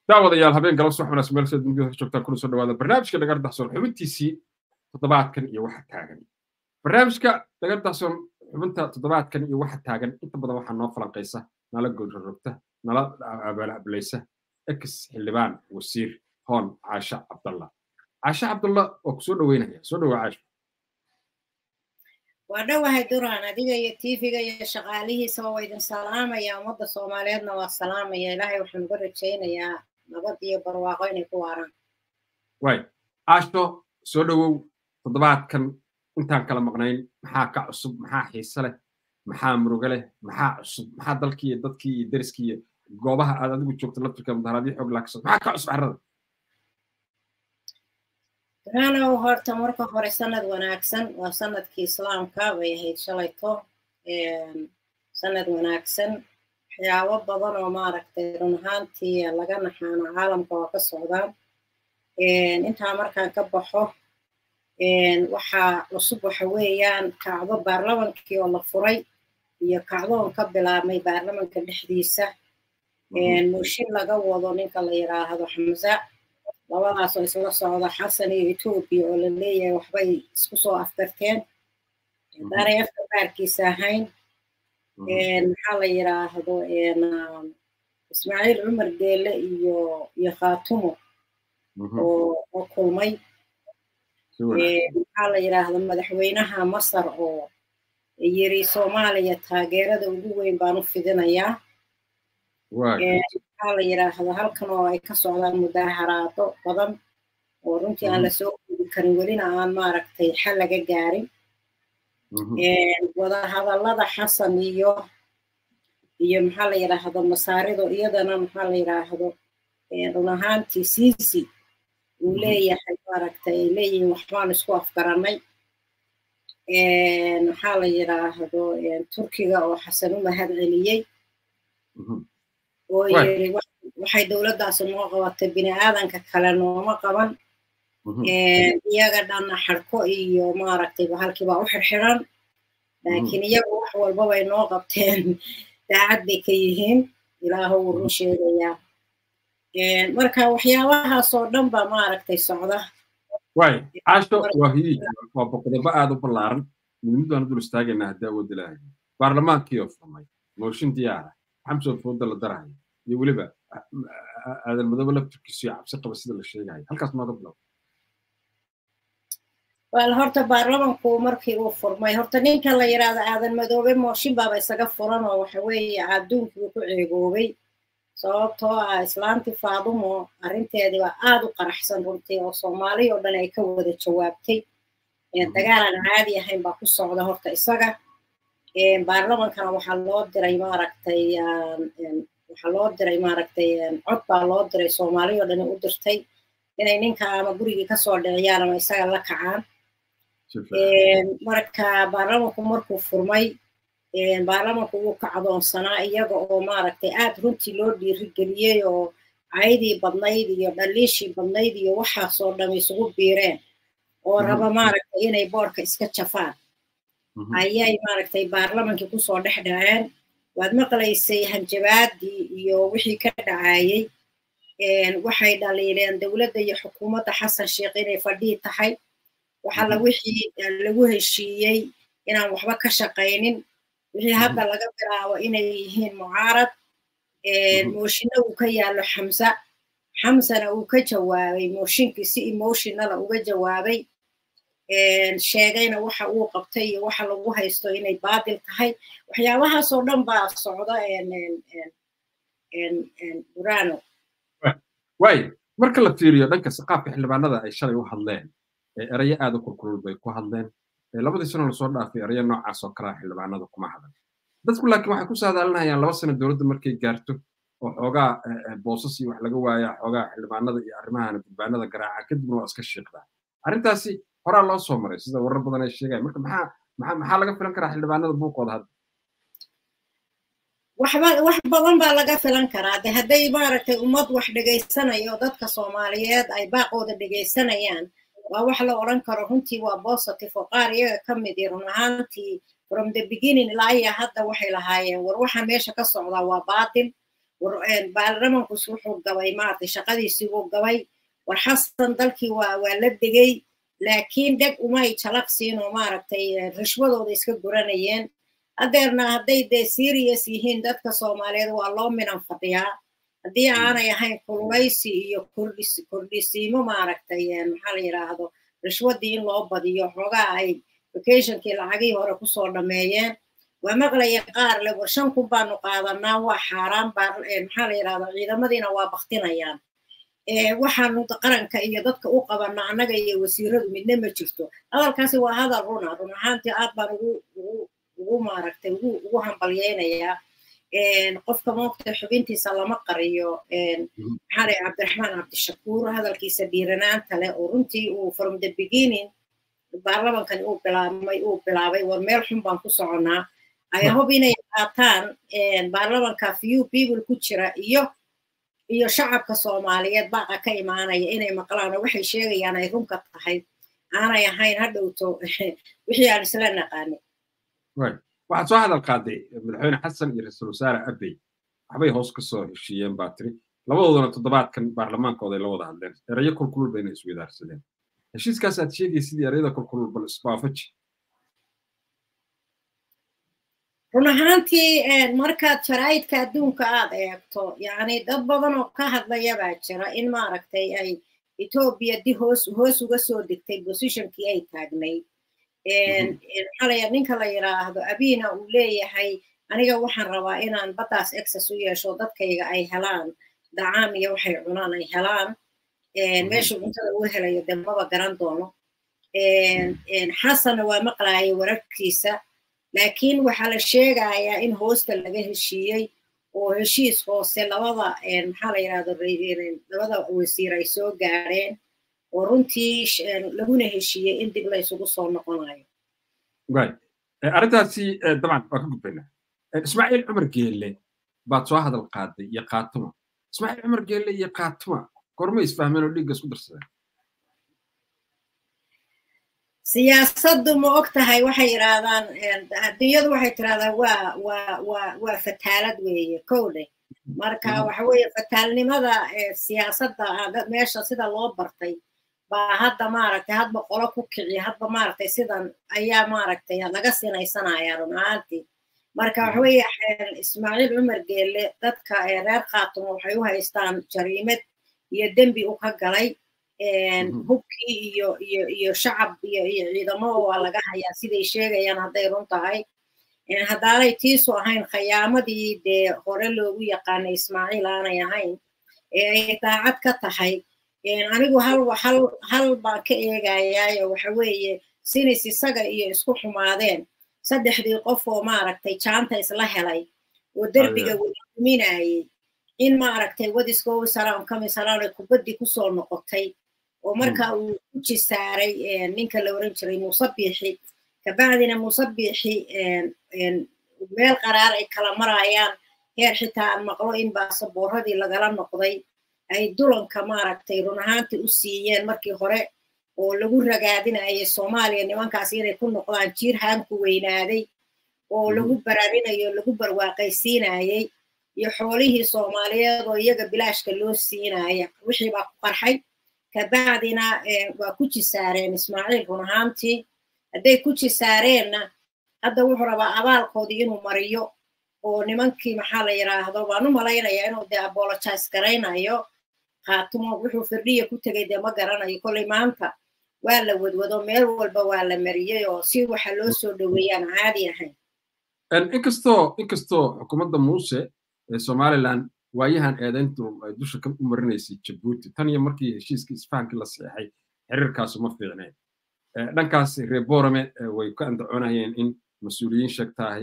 daawadayaal habeen galab subax wanaagsan meel sida dunida ka joogtaan kuna soo dhawaada barnaamijka dhagar dahsoon xubintiisii toddobaadkan iyo waxa taagan barnaamijka dhagar dahsoon xubinta toddobaadkan iyo waxa taagan inta badan waxaa noo falanqaysa nala goorrorogta nala abaalablaysa ex xildhibaan wasiir hoon caasha cabdalla caasha cabdalla oo ku soo dhaweynaya soo dhawaa caasha waa dhowahay duraan adiga iyo tv-ga iyo shaqaalihiisaba waa idin salaamaya ummadda soomaaliyeedna waa salaamaya ilaahay waxaan uga rajaynayaa nabad iyo barwaaqo inay ku waaraan way caasho soo dhowow toddobaadkan intaan kala maqnayn maxaa ka cusub maxaa xiise leh maxaa murugo leh maxaa cusub maxaa dalkii iyo dadkii iyo deriskii iyo goobaha aad adigu joogto laftirka mudaharaadyo xoog laakasoo maxaa ka cusub carrada duraanow horta marka hore sanad wanaagsan waa sanadkii islaamka bay ahayd shalayto sanad wanaagsan waxyaabo badan oo maaragtay run ahaantii laga naxaano caalamka waa ka socdaan intaa markaan ka baxo waxaa cusub waxa weeyaan kacdo baarlamankii oo la furay iyo kacdoon ka bilaabmay baarlamanka dhexdiisa mooshin laga wado ninka la yidhaahdo xamza labadaas oo isla socda xasan iyo etoobiya oo la leeyahay waxbay isku soo afgarteen haddaanay afka baarkiisa ahayn maxaa la yidhaahdo ismaaciil cumar geele iyo iyo khaatumo oo kulmay maxaa la yidhaahdo madaxweynaha masar oo yiri soomaaliya taageerada ugu weyn baan u fidinayaa maxaa la yidhaahdo halkan oo ay ka socdaan mudaharaado badan oo runtii aan lasoo koobi karin welina aan maaragtay xal laga gaarin wadahadallada xasan iyo iyo maxaa la yidhaahdo masaarido iyadana maxaa la yidhaahdo run ahaantii siisi uu leeyahay maaragtay ay leeyihiin waxbaan isku afgarannay maxaa la yidhaahdo turkiga oo xasan u mahad celiyey oo yiri waxay dowladdaasi noo qabatay bini aadanka kale nooma qaban iyaga dhanna xadhko iyo maaragtay bahalkiibaa u xirxiran laakiin iyagu wax walbabay noo qabteen daacad bay ka yihiin ilaahu wuu run sheegayaa marka waxyaabahaas oo dhan baa maaragtay socda way caasho waa hiyiij waa boqodobo aad u ballaaran midmidaan dul istaagaynaa haddii awood ilaahay baarlamaankii oo furmay mooshin diyaara xamsoo fooda la darahayo iyo weliba aadan madoobe laftirkiisu iyo cabsi qaba sida la sheegayo halkaas maada bilow wal horta baarlamanku markii uu furmay horta ninka la yidhaahdo aadan madoobe mooshin baaba isaga furan oo waxa weeye adduunkii ku ceegoobay sababtoo ah islaantii faadumo arrinteedii baa aad u qaraxsan runtii oo soomaali oo dhan ay ka wada jawaabtay dagaal aan caadi ahayn baa ku socda horta isaga baarlamankana waxaa loo diray maaragtay waxaa loo diray maaragtay cod baa loo diray soomaali oo dhan u dirtay inay ninka ama gurigii kasoo dhiciyaan ama isaga la kacaan marka baarlamanku markuu furmay baarlamanku wuu ka cadoonsanaa iyaga oo maaragtay aad runtii loo dhiirigeliyey oo caydii badnayd iyo dhaliishii badnayd iyo waxaasoo dham isugu biireen oo raba maaragtay inay boorka iska jafaan ayay maaragtay baarlamankii kusoo dhex dhaceen waad maqlaysay hanjabaadii iyo wixii ka dhacayey waxay dhaliileen dowladda iyo xukuumadda xasan sheekh inay fadhii tahay waxalla wixii lagu heshiiyey inaan waxba ka shaqaynin wixii hadda laga bilaabo inay yihiin mucaarad mooshinna uu ka yaallo xamsa xamsana uu ka jawaabay mooshinkii si emotionala uga jawaabay sheegayna waxa uu qabtay iyo waxa lagu haysto inay baadil tahay waxyaabahaasoo dhan baa socda durano way marka la fiiriyo dhanka qaabka xildhibaanada ay shalay u hadleen erayo aad u kulkulul bay ku hadleen labadii sano lasoo dhaafay erayo noocaas oo kalea xildhibaanada kuma hadlan dadku laakiin waxay ku saadaalinayaan laba sano dowladda markay gaarto oo xoogaa boosas iyo wax laga waaya xoogaa xildhibaanada iyo arrimahan gudbaanada garaaca kadibna waa iska shiiqdaa arrintaasi horaa loo soo maray sida warar badan ay sheegayan marka maxaa maxaa maxaa laga filan karaa xildhibaanada buuqooda hadda waxba wax badan baa laga filan karaa de hadday maaragtay ummad wax dhegaysanayo dadka soomaaliyeed ay baaqooda dhegaysanayaan waa wax la odhan karo runtii waa positive oo qaar iyaga ka mid i run ahaantii from the beginning ilaa iyo hadda waxay lahaayeen war waxa meesha ka socdaa waa baatil baarlamankus wuxuu gabay maaragtay shaqadiisii wuu gabay war xasan dalkii waa waa la degay laakiin dheg umay jalaqsiin oo maaragtay rishwadooda iska guranayeen haddeerna hadday dee serious yihiin dadka soomaaliyeed waa loo minan fadhiyaa haddii aanay ahayn kulmaysi iyo kordhisiimo maaragtay maxaa la yidhaahdo rishwaddii in loo badiyo xoogaa ay vacationkii lacagihii hore kusoo dhammeeyeen waa maqlaya qaar le war shan kun baanu qaadanaa waa xaaraan baa maxaa la yidhahda ciidamadiina waa baktinayaan waxaanu qaranka iyo dadka u qabana annaga iyo wasiiradu midna ma jirto hadalkaasi waa hadal runa run ahaantii aad baan ugu ugu ugu maaragtay ugu ugu hambalyeynayaa qofka moogta xubintiisa lama qariyo maxaa lay cabdiraxmaan cabdishakuur hadalkiisa dhiiranaanta leh oo runtii uu from the beginning baarlamankani uu bilaabmay uu bilaabay war meel xun baan ku soconnaa ay hob inay qaataan baarlamanka few people ku jira iyo iyo shacabka soomaaliyeed baaqa ka imaanaya inay maqlaan oo waxay sheegayaan ay runka tahay aanay ahayn ha dhowto wixii aan isla naqaanay waxaad soo hadal qaaday madaxweyne xasan iyo ra-iisul wasaare abey waxbay hoos ka soo heshiiyeen baa tiri labadoodana toddobaadkan baarlamaankooda ay la wada hadleen erayo kulkulul bayna isweydaarsadeen heshiiskaas aad sheegay sidii erayada kulkulul bal isbaafaji run ahaantii markaad jaraa'idka adduunka aad eegto yacni dad badan oo ka hadlaya baa jira in maaragtay ay etoobiya di hoos hoos uga soo degtay positionkii ay taagnayd maxaalaya ninka la yidhaahdo abiina uu leeyahay aniga waxaan rabaa inaan baddaas access u yeesho dadkayga ay helaan dacaam iyo waxay cunaan ay helaan meesha cuntada uu helayo dee maba garan doono xasanna waa maqlaaya wararkiisa laakiin waxaa la sheegayaa in hoosta laga heshiiyey oo heshiis hoose labada maxaa la yidhahdo labada wasiir ay soo gaareen oo runtii laguna heshiiyey in dib la isugu soo noqonayo arrintaasi dabcan waa ka gudbaynaa ismaaciil cumar geelle baad soo hadal qaaday iyo kaatuma ismaaciil cumar geelle iyo kaatuma gorma isfahmeen oo dhiigga isku darsadeen siyaasaddu ma og tahay waxay yidhaahdaan adduunyadu waxay tirahdaan waa waa waa waa fataalad weeye kowdhe marka waxa weeye fataalnimada siyaasadda meesha sida loo bartay baa hadda maaragtay hadba qolo ku kiciya hadba maaragtay sidan ayaa maaragtay laga sinaysanaya run ahaantii marka waxa weeye ismaaciil cumar geelle dadka reer khaatumo waxay u haystaan jariimad iyo dembi u ka galay hubkii iyo iyo iyo shacab iyo iyo ciidamo waa laga hayaa siday sheegayaan hadday run tahay haddaanay tiisu ahayn khayaamadii dee hore loogu yaqaanay ismaaciil aanay ahayn ee ay daacad ka tahay anigu hal hal hal baan ka eegayaayo waxa weeye sinis isaga iyo isku xumaadeen saddexdii qof oo maaragtay jaanta isla helay oo derbiga wada duminayay in maaragtay wadiskowi salaam kami salaam ay kubaddii kusoo noqotay oo marka uu ku jisaaray ninka la oran jiray muuse biixi kabacdina muuse biixi meel qaraar ay kala marayaan heer xitaa aan maqlo in baasaboorradii lagala noqday ay dulanka maaragtay run ahaantii u siiyeen markii hore oo lagu ragaadinayay soomaaliya nimankaas inay ku noqdaan jiir haanku weynaaday oo lagu baraarinayo lagu barwaaqaysiinayay iyo xoolihii soomaaliyeed oo iyaga bilaashka loo siinaya wixii baa ku qarxay kabacdina waa ku jisaareen ismaaciil run ahaantii hadday ku jisaareenna hadda wuxuu rabaa abaalkoodii inuu mariyo oo nimankii maxaa la yidhaahdo waan u malaynayaa inuu dee apologize garaynayo khaatumo wuxuu firdhiya ku tegay dee ma garanayo kolley maanta waa la wadwado meel walba waa la mariyey oo si waxa loo soo dhoweeyaan caadi ahayn inkastoo inkastoo xukuumadda muuse ee somaliland waayahan eedayntu ay dusha ka marinaysay jabuuti tan iyo markii heshiiskii isfahankii la saxeexay xiriirkaasu ma fiicneen dhankaas reer borame way ka andacoonayeen in mas-uuliyiin sheegtahay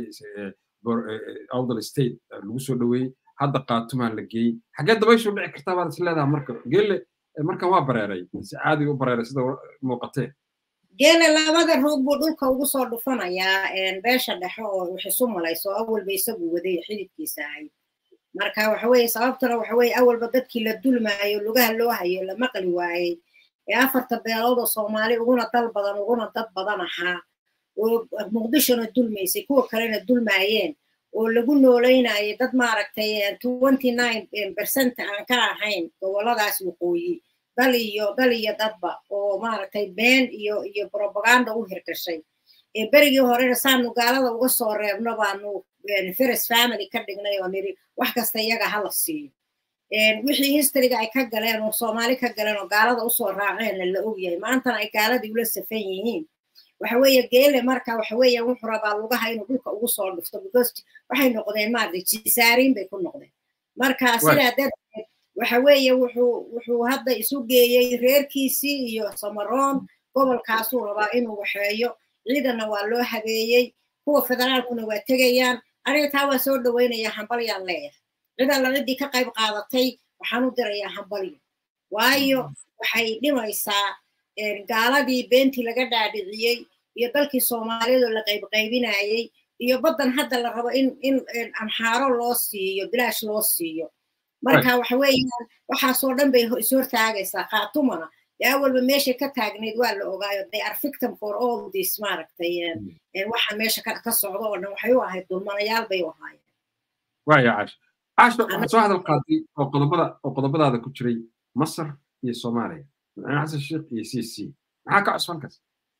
outdal state lagu soo dhoweeyey hadda qaatumaa la geeyey xaggee dabayshu dhici kartaa baad is leedaha marka geelle markan waa bareeray si caadiga u bareeray sida muuqatee geele labada roog buu dhulka ugu soo dhufanayaa beesha dhexe oo wax isu malayso awalba isagu waday xididkiisa ahayd marka waxa weeye sababtuna waxa weeye awalba dadkii la dulmaayo lugaha loo hayo la maqli waayey ee afarta beelood oo soomaali uguna dal badan uguna dad badan ahaa oo muqdishona dulmaysay kuwa kalena dulmaayeen oo lagu nooleynayay dad maaragtay twenty nine percent aan ka ahayn goboladaas waqooyi dal iyo dal iyo dadba oo maaragtay been iyo iyo propaganda u hirgashay berigii horena saanu gaalada uga soo reebno baanu ferris family ka dhignay oo niri wax kasta iyaga hala siiyo wixii historyga ay ka galeen oo soomaali ka galeen oo gaalada usoo raaceenna la ogyahay maantana ay gaaladii ula safan yihiin waxa weeye geele marka waxa weeye wuxuu rabaa lugaha inuu dhulka ugu soo dhufto because waxay noqdeen maaragtay jisaariin bay ku noqdeen marka sidaa darteed waxa weeye wuxuu wuxuu hadda isu geeyey reerkiisii iyo samaroon gobolkaasuu rabaa inuu waxeeyo ciidanna waa loo habeeyey kuwa federaalkuna waa tegayaan aniga taa waa soo dhaweynaya hambalyaan leeyahay cid alla ciddii ka qayb qaadatay waxaan u dirayaa hambalyo waayo waxay dhimaysaa gaaladii beentii laga dhaadhiciyey iyo dalkii soomaaliyeed oo la qaybqaybinayey iyo baddan hadda la rabo in in amxaaro loo siiyo bilaash loo siiyo marka waxa weeyaan waxaasoo dhan bay ishortaagaysaa khaatumana dee awalba meeshay ka taagnayd waa la ogaayo they are victim for all this maaragtay waxa meesha ka socdo oo dhan waxay u ahayd dulmanayaal bay u ahaayeen waya caasho caasho waxaad soo hadal qaaday oo qodobada oo qodobadaada ku jiray masar iyo soomaaliya madaxweyne xasan sheekh iyo c c maxaa ka cusban kas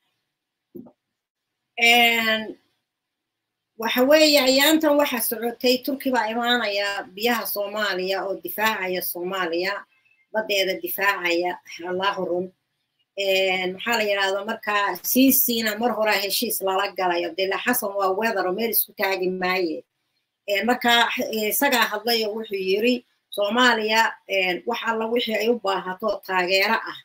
waxa weeye ayaantan waxa socotay turki baa imaanaya biyaha soomaaliya oo difaacaya soomaaliya badeeda difaacaya allahu run maxaa la yidhahda markaa siisiina mar horaa heshiis lala galayo dila xasan waa weather oo meel isku taagi maaye marka isagaa hadlayo wuxuu yiri soomaaliya wax alla wixii ay u baahato taageero ah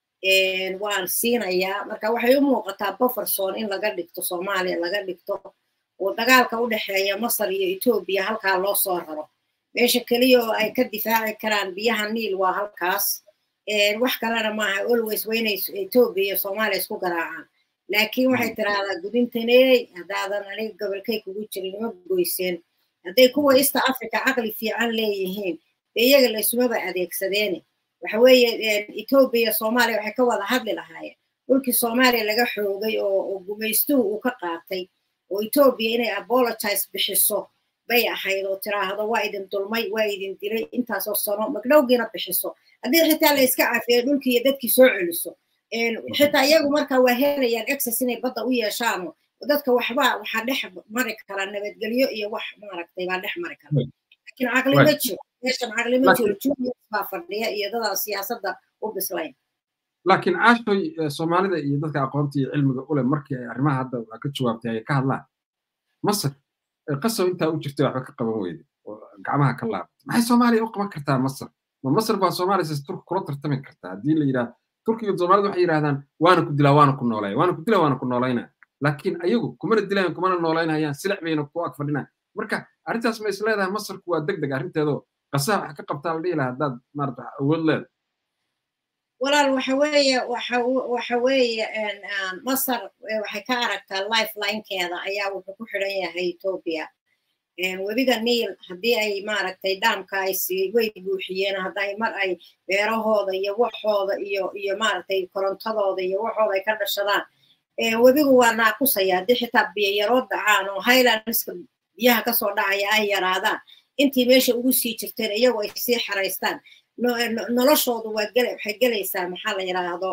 waan siinayaa marka waxay u muuqataa bufferson in laga dhigto soomaaliya laga dhigto oo dagaalka u dhexeeya masar iyo etoobiya halkaa loo soo raro meesha keliya oo ay ka difaaci karaan biyaha niil waa halkaas wax kalena maaha always waa inay etoobiya iyo soomaaliya isku garaacaan laakiin waxay tiraahdaa gudintaney haddaadan aniga gobolkay kugu jirin ima goyseen hadday kuwa east africa caqli fiican leeyihiin dee iyaga laysumaba adeegsadeene waxa weeye etoobiya soomaaliya waxay ka wada hadli lahaayeen dhulkii soomaaliya laga xoogay oo gumaystuhu uu ka qaatay oo etoobiya inay apologize bixiso bay ahayd oo tiraahdo waa idin dulmay waa idin dilay intaasoo sano magdhowgiina bixiso haddii xitaa la iska cafiyo dhulkii iyo dadkii soo celiso xitaa iyagu marka waa helayaan access inay badda u yeeshaano dadka waxba waxaa dhex mari kara nabadgelyo iyo wax maaragtay baa dhex mari kara laakiin caqli ma jiro meeshan caqli ma jiro juniors baa fadhiya iyo dadaa siyaasadda u bislayn laakiin caashoy soomaalida iyo dadka aqoonta iyo cilmiga ule markii ay arrimaha hadda waa ka jawaabtay ay ka hadlaan masar qasow intaa u jirtay waxba ka qaban weyde oo gacmaha ka laabatay maxay soomaaliya u qaban kartaa masar ma masar baa soomaaliya sis turki kula tartami kartaa haddii la yidhaah turkiga soomaalida waxay yidhahdaan waana ku dilaa waana ku noolaya waana ku dilaa waana ku noolayna laakiin ayagu kumana dilayan kumana noolaynayaan silac bayna ku ag fadhinaan marka arrintaas ma is leedahay masarku waa deg deg arrinteedoo qasaha wax ka qabtaa la dhihi lahaa haddaad maarata awood leeda walaal waxa weeye waxa waxa weeye masar waxay ka aragtaa lifelinkeeda ayaa wuxuu ku xidhan yahay etoobiya webiga niil haddii ay maaragtay dhaamka ay sii way buuxiyeen hadday mar ay beerahooda iyo waxooda iyo iyo maaragtay korontadooda iyo waxooda ay ka dhashadaan webigu waa naaqusaya haddii xitaa biyayaroo dhacaan oo highlandska biyaha kasoo dhacaya ay yaraadaan intii meesha ugu sii jirteen iyagu ay sii xaraystaan noloshoodu waa gel waxay gelaysaa maxaa la yidhaahdo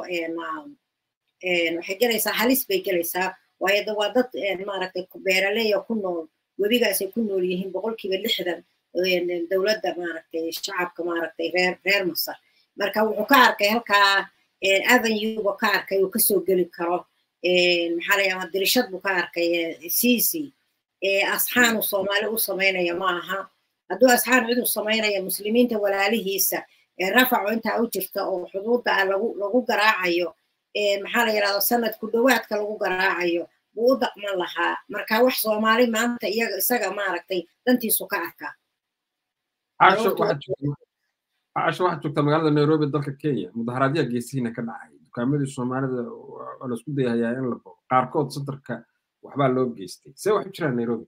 waxay gelaysaa halis bay gelaysaa waayo da waa dad maaragtay beeraleya ku nool webigaasay ku nool yihiin boqolkiiba lixdan dowladda maaragtay shacabka maaragtay reer reer masar marka wuxuu ka arkay halkaa avenueba ka arkay uu kasoo geli karo maxaa la yidhahdaa dirishad buu ka arkay sisi asxaanu soomaali u samaynaya ma aha hadduu asxaan cid u samaynaya muslimiinta walaalihiisa rafaco intaa u jirta oo xuduudda ah lagu lagu garaacayo maxaa la yidhahda sanad ku dhowaadka lagu garaacayo buu u daqman lahaa marka wax soomaali maanta iyaga isaga maaragtay dantiisu ka arkaa caasho waxaad joogtaa magaalada nairobi dalka kenya mudaharaadyaha geesihiina ka dhacay dukaamadii soomaalida waa laisku dayahayaa in la bogo qaarkood sadarka waxbaa loo geystay see wax u jiraan nairobi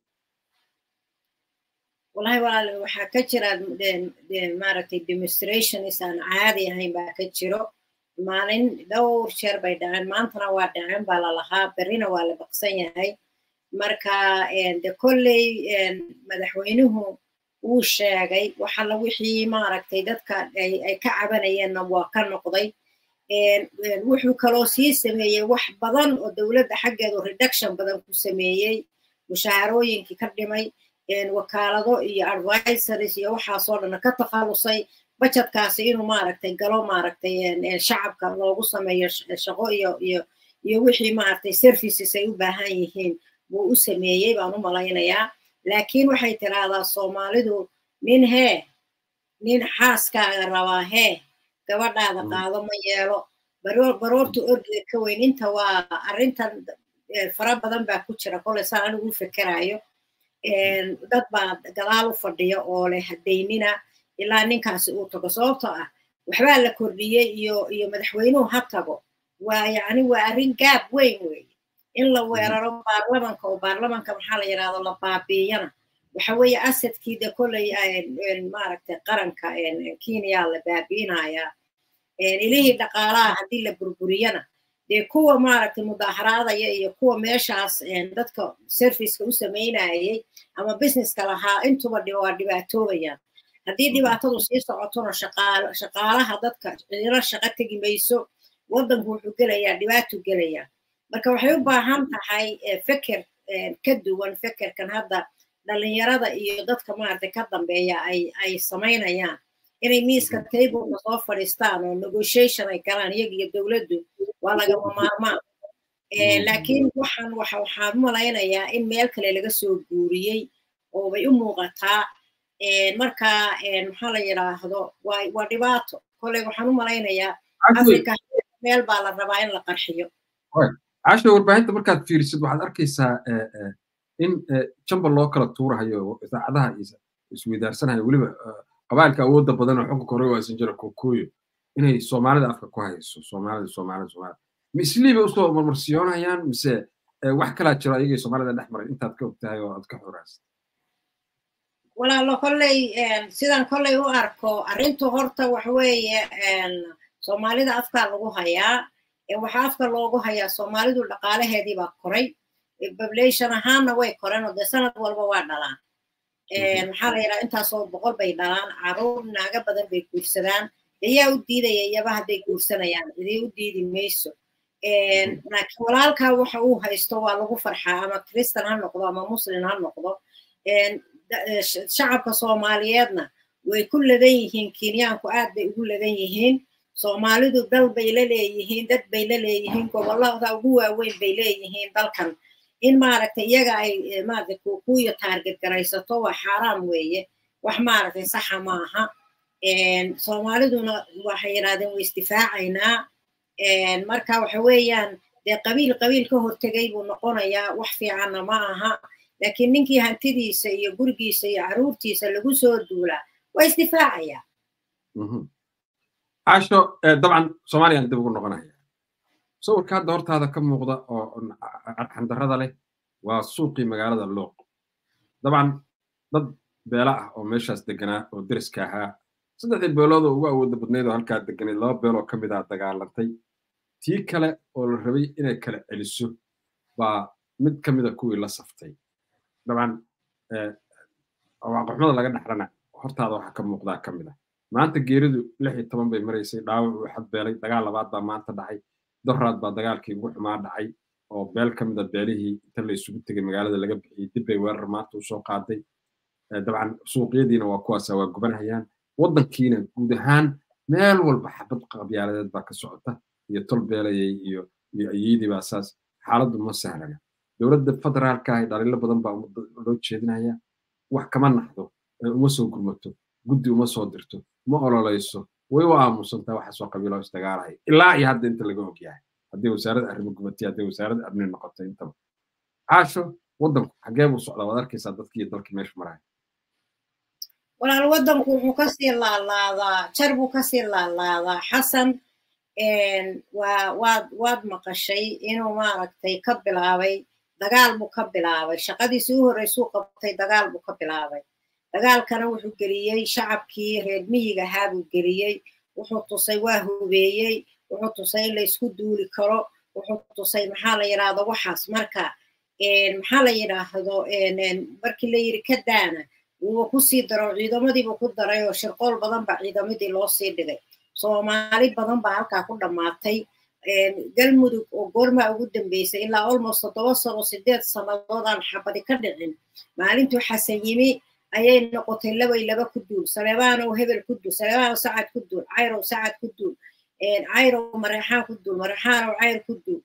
wallahi walaal waxaa ka jira maaragtay demonstrations aan caadi ahayn baa ka jiro maalin dhowr jeer bay dhaceen maantana waa dhaceen baa lalahaa berrina waa la baqsan yahay marka de kolley madaxweynuhu wuu sheegay waxalla wixii maaragtay dadka ay ka cabanayeenna waa ka noqday wuxuu kaloo sii sameeyey wax badan oo dowladda xaggeedu reduction badan ku sameeyey mushaharooyinkii ka dhimay wakaalado iyo advisories iyo waxaasoo dhan ka takhalusay bajetkaasi inuu maaragtay galo maaragtay shacabka loogu sameeyo shaqo iyo iyo iyo wixii maaragtay services ay u baahan yihiin buu u sameeyey baan u malaynayaa laakiin waxay tiraahdaa soomaalidu nin hee nin xaaskaaga rabaa hee gabadhaada qaado ma yeelo baroorta ordiga ka weyn inta waa arrintan fara badan baa ku jira koley saan anigu u fekerayo dad baa gadaal u fadhiya oo leh hadaynina ilaa ninkaasi uu tago sababtoo ah waxbaa la kordhiyey iyo iyo madaxweynuhu ha tago waa yacni waa arrin gaab weyn weeye in la weeraro baarlamanka oo baarlamanka maxaa la yidhahdo la baabiiyana waxa weeye asadkii de kolley maaragtay qaranka kenya la baabiinayaa ilihii dhaqaalaha haddii la burburiyana dee kuwa maaragtay mudaaharaadaya iyo kuwa meeshaas dadka serviceka u samaynayay ama businesska lahaa intuba waa dhibaatoobayaan haddii dhibaatadu sii socotona shaqaalaha dadka ciilo shaqo tegi mayso waddanku wuxuu gelayaa dhibaato gelayaa marka waxay u baahan tahay feker ka duwan fekerkan hadda dhalinyarada iyo dadka maaragtay ka dambeeya ay ay samaynayaan inay miiska tableka soo fadhiistaan oo negotiation ay galaan iyaga iyo dowladdu waa lagama maarmaan laakiin waxaan waxa waxaan u malaynayaa in meel kale laga soo guuriyey oo bay u muuqataa marka maxaa la yidhaahdo waa waa dhibaato koley waxaan u malaynayaa africa meel baa la rabaa in la qarxiyo casho warbaahinta markaad fiirisid waxaad arkaysaa in jamba loo kala tuurahayo idaacadaha isweydaarsanhayo weliba qabaalka awoodda badan oo xukunka hore waasan jira kookooyo inay soomaalida afka ku hayso soomaalida soomaalida soomaalida ma isliibay usoo marmarsiyoonayaan mise wax kalaa jiro ayagay soomaalida dhex maray intaad ka ogtahay oo aad ka xoraasad walaalo kolley sidan kolley u arko arrintu horta waxa weeye soomaalida afkaa lagu hayaa waxaa afka loogu hayaa soomaalidu dhaqaalaheedii baa koray population ahaanna way koreen oo dee sanad walba waa dhalaan maxaa la yidhaha intaasoo boqol bay dhalaan caruur naaga badan bay guursadaan ayaa u diidaya iyaba hadday guursanayaan idii u diidi mayso laakiin walaalkaa waxa uu haysto waa lagu farxaa ama kristan ha noqdo ama muslim ha noqdo shacabka soomaaliyeedna way ku ladan yihiin kenyaanku aad bay ugu ladan yihiin soomaalidu dal bay la leeyihiin dad bay la leeyihiin gobolada ugu waaweyn bay leeyihiin dalkan in maaragtay iyaga ay maaragtay kuukuya taarget garaysato waa xaaraam weeye wax maaragtay saxa maaha soomaaliduna waxay yidhahdeen way isdifaacaynaa marka waxa weeyaan dee qabiil qabiil ka hortegay buu noqonayaa wax fiicanna ma aha laakiin ninkii hantidiisa iyo gurigiisa iyo caruurtiisa lagu soo duulaa waa isdifaacayaa casho dabcan soomaaliyaan dib ugu noqonaya sawirka hadda hortaada ka muuqda oo xandarada leh waa suuqii magaalada looq dabcan dad beela ah oo meeshaas deganaa oo deriska ahaa saddexdii beelood oo ugu awooda badnayd oo halkaa deganayd laba beeloo ka mid ah dagaalantay tii kale oo la rabay inay kala celiso baa mid ka mida kuwii la saftay dabcan waaqaxumada laga dhaxlana hortaada waxaa ka muuqdaa ka mid ah maanta geeridu lix iyo toban bay maraysay dhaawac uu xadbeelay dagaal labaad baa maanta dhacay doraad baa dagaalkii ugu xumaa dhacay oo beel ka mid a beelihii inta la isugu tegay magaalada laga bixiyey dib bay weerar maanta usoo qaaday dabcan suuqyadiina waa kuwaasa waa gubanhayaan waddankiina guud ahaan meel walba xabad qabyaaladeed baa ka socota iyo tol beelayay iyo iyo ayeydii baa saas xaaladdu ma sahlana dowladda federaalka ah dhaliilo badan baa loo jeedinaya wax kama naxdo uma soo gurmato guddi uma soo dirto ma ololayso way u aamusantaa waxaasoo qabiilo isdagaalahay ilaa iyo hadda inta laga og yahay haddii wasaaradda arrimo gubatay haddii wasaaradda amni noqoto intaba caasho waddanku xaggee buu socdaa waad arkaysaa dadkii iyo dalkii meesha maraya walaal waddanku wuxuu kasii laalaadaa jar buu kasii laalaadaa xasan waa waad waad maqashay inuu maaragtay ka bilaabay dagaal buu ka bilaabay shaqadiisii u horreysuu qabtay dagaal buu ka bilaabay dagaalkana wuxuu geliyey shacabkii reer miyiga ahaa buu geliyey wuxuu tusay waa hubeeyey wuxuu tusay in laysku duuli karo wuxuu tusay maxaa la yidhaahdo waxaas marka maxaa la yidhaahdo markii la yidhi ka daana wuuba kusii daro ciidamadiiba ku daray oo shirqool badan baa ciidamadii loo sii dhigay soomaali badan baa halkaa ku dhammaatay galmudug oo goormaa ugu dambeysay ilaa almost toddoba sano sideed sannadood aan xabadi ka dhicin maalintuu xasan yimi ayay noqotay labay laba ku duul saleebaanow hebel ku duul saleebaanow sacad ku duul cayrow sacad ku duul cayrow mareexaan ku duul mareexaanow cayr ku duul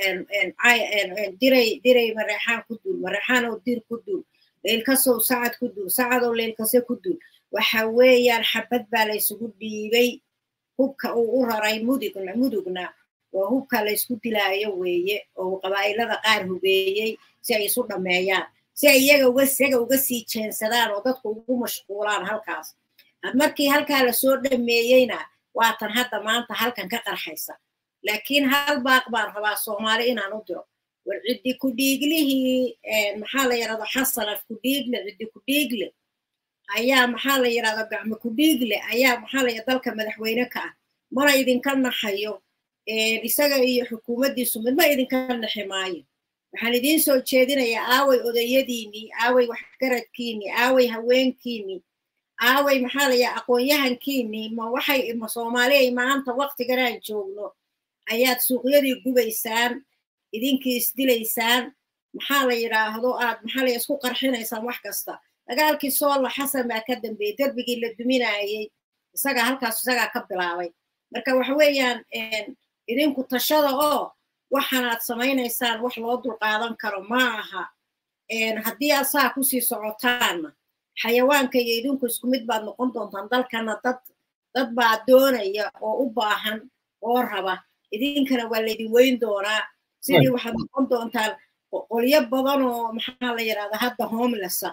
diray diray mareexaan ku duul mareexaanow dir ku duul leylkasow sacad ku duul sacadow leylkase ku duul waxa weeyaan xabad baa laysugu dhiibay hubka uu u raray mudugna mudugna waa hubka laysku dilaayo weeye oo qabaa'ilada qaar hubeeyey si ay isu dhammeeyaan si ay iyaga uga isaga uga sii jeensadaan oo dadku ugu mashquulaan halkaas markii halkaa lasoo dhameeyeyna waatan hadda maanta halkan ka qarxaysa laakiin hal baaq baan rabaa soomaali inaan u diro war ciddi ku dhiiglihii maxaa la yidhahdo xasanaf ku dhiigle ciddi ku dhiigle ayaa maxaa la yidhahdo gacmo ku dhiigle ayaa maxaa la yidhahdo dalka madaxweyne ka ah mana idinka naxayo isaga iyo xukuumaddiisu midma idinka naxi maayo waxaan idiin soo jeedinayaa aaway odayadiinii aaway waxgaradkiinii aaway haweenkiinii aaway maxaa la yidhaha aqoon-yahankiinii ma waxay ma soomaaliya maanta waktiganaan joogno ayaad suuqyadii gubaysaan idinkii isdilaysaan maxaa la yidhaahdo aad maxaa la isku qarxinaysaan wax kasta dagaalkii soolla xasan baa ka dambeeyey derbigii la duminayey isagaa halkaas isagaa ka bilaabay marka waxa weeyaan idinku tashada oo waxaanaad samaynaysaan wax loo dulqaadan karo ma aha haddii aad saa kusii socotaanna xayawaanka iyo idinku isku mid baad noqon doontaan dalkana dad dad baa doonaya oo u baahan oo raba idinkana waa laydin weyn doonaa sidii waxaad noqon doontaan qolyo badan oo maxaa la yidhahda hadda homelessa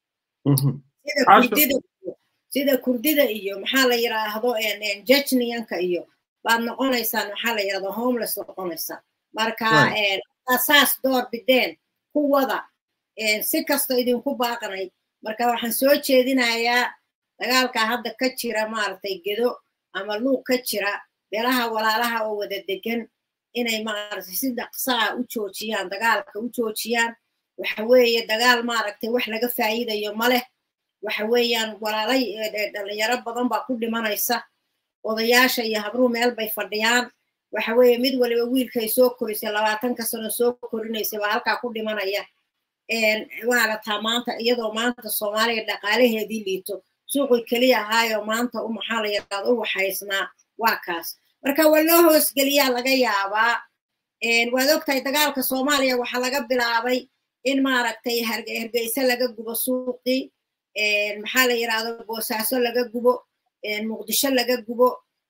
sida kurdida sida kurdida iyo maxaa la yidhaahdo jejniyanka iyo baad noqonaysaan maxaa la yidhahda homeless noqonaysaan marka saas door bideen kuwada si kasta idinku baaqanay marka waxaan soo jeedinayaa dagaalka hadda ka jira maaragtay gedo ama luuq ka jira beelaha walaalaha oo wada degan inay maaragtay si dhaqsaa u joojiyaan dagaalka u joojiyaan waxa weeye dagaal maaragtay wax laga faa'iidayo ma leh waxa weeyaan walaalay dhalinyaro badan baa ku dhimanaysa odayaasha iyo habruhu meel bay fadhiyaan waxa weeye mid waliba wiilkay soo korisay labaatanka sano soo korinaysay baa halkaa ku dhimanaya maaragtaa maanta iyadoo maanta soomaaliya dhaqaalaheedii liito suuqii keliya ahaayo maanta u maxaa la yidhahdo u waxaysnaa waa kaas marka waa loo hoosgeliyaa laga yaabaa waad ogtahay dagaalka soomaaliya waxaa laga bilaabay in maaragtay hergeyse laga gubo suuqii maxaa la yidhahdo boosaaso laga gubo muqdisho laga gubo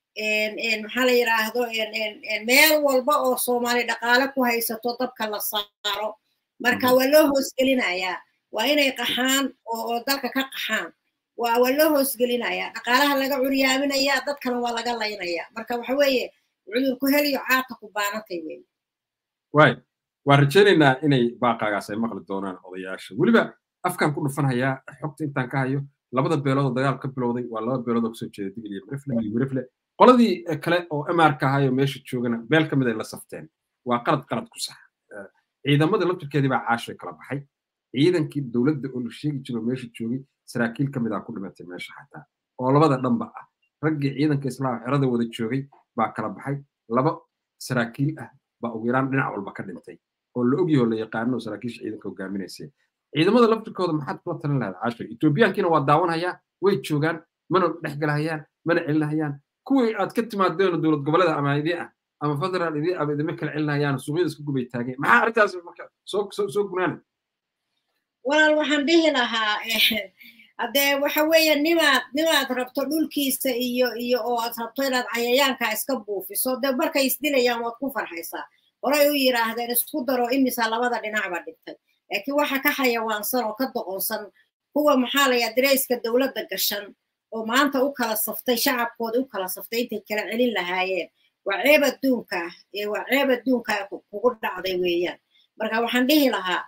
maxaa la yidhaahdo meel walba oo soomaali dhaqaale ku haysato dabka la saaro marka waa loo hoosgelinayaa waa inay qaxaan oo dalka ka qaxaan waa waa loo hoosgelinayaa dhaqaalaha laga curyaaminayaa dadkana waa laga laynayaa marka waxa weeye cudurku heliyo caata ku baanatay weeye waay waan rajaynaynaa inay baaqaagaas ay maqli doonaan odayaasha weliba afkan ku dhufanhayaa xogta intaan ka hayo labada beelood oo dagaal ka bilowday waa laba beelood oo kasoo jeeda digil iyo mirifle iyo mirifle qoladii kale oo emarka ahayo meesha joogana beel ka mid ay la safteen waa qalad qalad ku sax ciidamada laftirkeedii baa caashay kala baxay ciidankii dowladda oo la sheegi jiro meesha joogay saraakiil ka mid ah ku dhimatay meesha xataa oo labada dhanba ah raggii ciidanka islaam xerada wada joogay baa kala baxay laba saraakiil ah baa ugu yaraan dhinac walba ka dhintay oo la ogyaho la yaqaano saraakiisha ciidanka hogaaminaysay ciidamada laftirkooda maxaad kula talin lahayd caashay etoobiyaankiina waa daawanhayaa way joogaan mana dhexgalahayaan mana celinahayaan kuwii aad ka timaadeen dowlad goboleeda ama idii ah ama federal idii ah idima kala celinahayaan suuqyada isku gubay taageen maxaa arrintaas marka soo soo soo gunaana walaal waxaan dhihi lahaa haddee waxa weeye nimaad nimaad rabto dhulkiisa iyo iyo oo aad rabto inaad cayayaanka iska buufiso dee markay isdilayaan waad ku farxaysaa horay u yidhaahdeen isku daro imisa labada dhinacba dhintay laakiin waxa ka xayawaansan oo ka doqonsan kuwa maxaa la yaha dareyska dowladda gashan oo maanta u kala saftay shacabkooda u kala saftay intay kala celin lahaayeen waa ceeb adduunka ah waa ceeb adduunka kugu dhacday weeyaan marka waxaan dhihi lahaa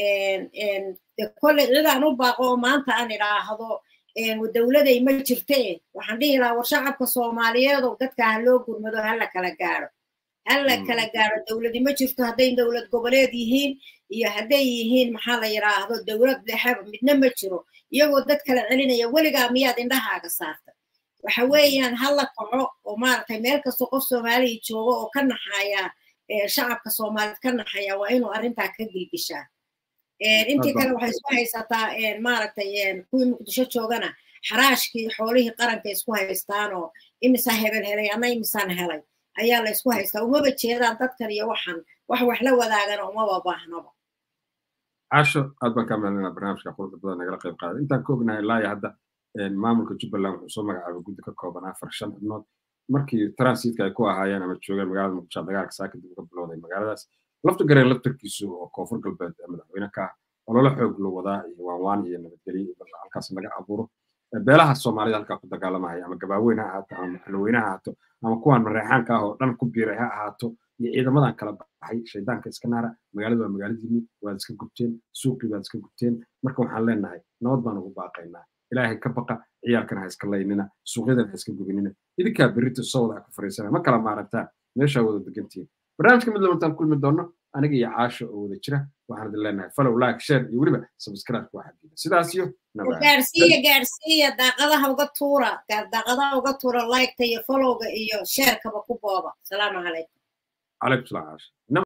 kolley cidaan u baaqo oo maanta aan idhaahdo dowladay ma jirte waxaan dhihi lahaa war shacabka soomaaliyeedow dadka ha loo gurmado ha la kala gaadho alla kala gaaro dowladi ma jirto hadday dowlad goboleed yihiin iyo hadday yihiin maxaa la yidhaahdo dowlad dhexeba midna ma jiro iyagoo dad kala celinaya weligaa miyaad indhahaaga saartay waxa weeyaan hala kaco oo maaragtay meel kastoo qof soomaaliya joogo oo ka naxaya shacabka soomaaliyeed ka naxaya waa inuu arrintaa ka gilgishaa intii kale waxay isku haysataa maaragtay kuwii muqdisho joogana xaraashkii xoolihii qaranka isku haystaan oo imisaa hebel helay ama imisaan helay ayaa la isku haystaa umaba jeedaan dadkan iyo waxan wax wax la wadaagana umaba baahnaba casho aad baan kaa meelinaa barnaamijka quruxda badan nagala qayb qaaday intaan ka ognahay ilaa iyo hadda maamulka jubbaland wuxuu soo magacaabay guddi ka kooban afar shan xubnood markii transitka ay ku ahaayeen ama joogeen magaalada muqdisho dagaalka saa kadib uga bilowday magaaladaas lafta gareen laftarkiisu oo koonfur galbeed madaxweyne ka ah ololo xoog loo wadaa iyo waanwaan iyo nabadgelyo halkaas laga abuuro beelaha soomaalida halkaa ku dagaalamaya ama gabaaweyn ha ahaato ama maxalweyne ha ahaato ama kuwaan mareexaanka ah oo dhan ku biiray ha ahaato iyo ciidamadan kala baxay shaydaanka iska naara magaaladu waa magaaladiinni waad iska gubteen suuqii waad iska gubteen marka waxaan leenahay nabad baan ugu baaqaynaa ilaahay ka baqa ciyaalkan ha iska laynina suuqyadan ha iska gubinina idinkaa berrito soo wada ku fariisana ma kala maaragtaan meeshaa wada degantihiin barnaamijka mid labantaan kulmi doonno aniga iyo caasho oo wada jira waxaan idin leenahay follow like share iyo weliba subscribe ku xagiida sidaas iyo gaarsiiya gaarsiiya daaqadaha uga tuura daaqadaha uga tuura liketa iyo followga iyo sharekaba ku booba salaamu calaykum calaykum salaam caasho